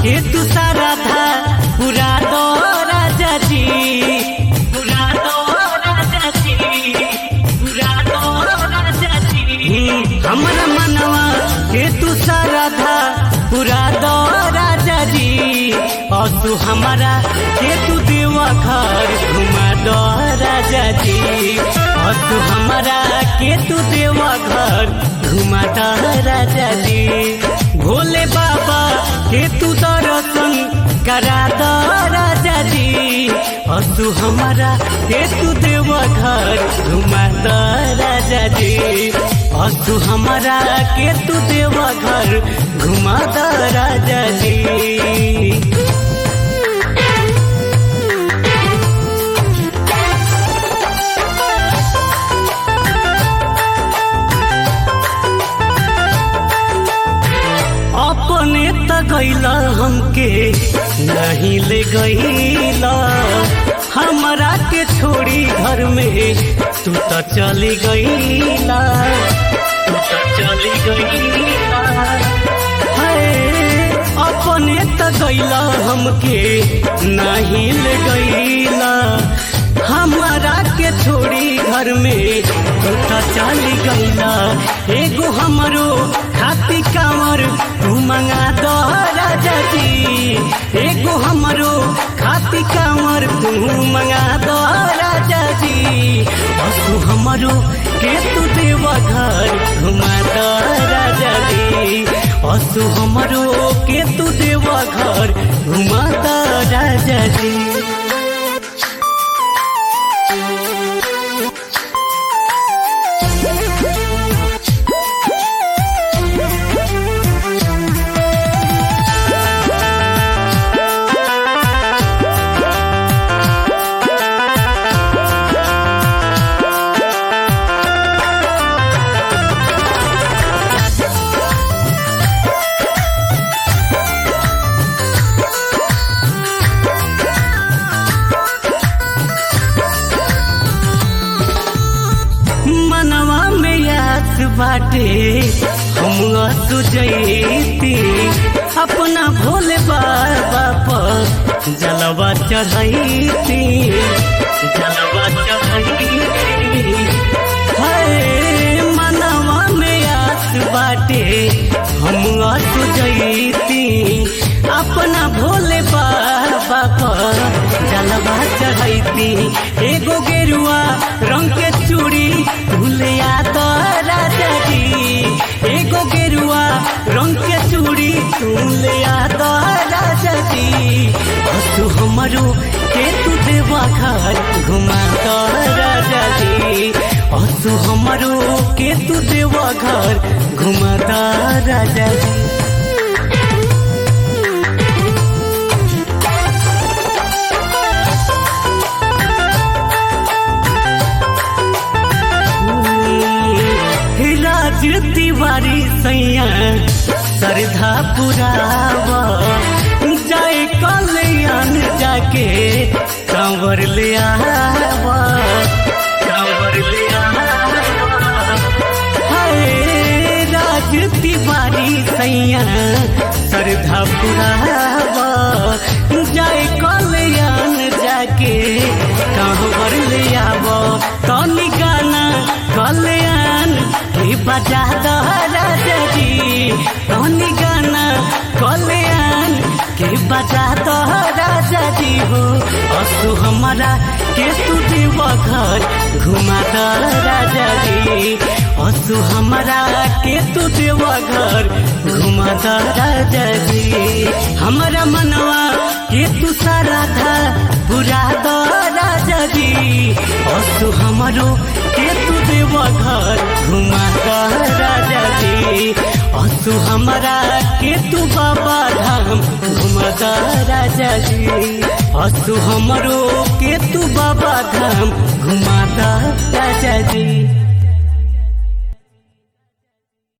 के तू सारा था पूरा दो राजा जी पूरा दो राजा जी पूरा दो राजा जी हमर मनवा के तू सारा था पूरा दो राजा जी और तू हमारा के तू देवा घर घुमा दो राजा जी और तू हमारा के तू देवा घर घुमा दो राजा जी भोले बाबा के तू दर्शन करा दो राजा जी और तू हमारा के तू देवा घर घुमा दो राजा जी और तू हमारा के तू देवा घर घुमा दो राजा जी अपने त गैला हमके नहीं ले गैला हमरा के छोड़ी घर में तू त चली गैला तू त चली गैला हाय अपने त गैला हमके नहीं ले गैला हमारा के छोड़ी घर में तू त चली गैला एगो हमरो खाती कांवर तू मंगा दो राजा जी एगो हमरो खाती कांवर तू मंगा दो राजा जी और तू हमरो के तू देवा घर घुमा दो राजा जी और तू हमरो के तू देवा घर घुमा दो राजा जी मनवा में याद बाटे हम सुजैती अपना भोले बाबा पर जलवा चढ़ैती जलवा चढ़ैती हाय मनवा में याद बाटे हम सुजैती अपना भोले बाबा पर जलवा चढ़ैती एगो गेरुआ रंग के चूड़ी भूलिया तो राजा जी एगो गेरुआ रंग के चूड़ी भूलिया तो राजा जी और तू हमारो के तू देवा घर घुमा तो राजा जी और तू हमारो के तू देवा घर घुमा तो राजा जी राज तिवारी सैया श्रद्धा पुरावा जाए कल्याण जाके कांवर ले आवा कांवर ले आवा हाय राज तिवारी सैया श्रद्धा पुरावा जाए कल्याण जाके कांवर ले आवा तनी गाना कल्याण के बजा दो राजा जी तनी गाना कल्याण के बजा दो राजा जी हो असु हमारा के तू देवा घर घुमा दो राजा जी असु हमारा के तू देवा घर घुमा दो राजा जी हमारा मनवा के तू सारा था बुरा दो राजा जी असु हमारो के तू देवा घर घुमा दो राजा जी असु हमारा के तू बाबा धाम घुमा दो राजा जी असु हमरो के तू बाबा धाम घुमा दो राजा जी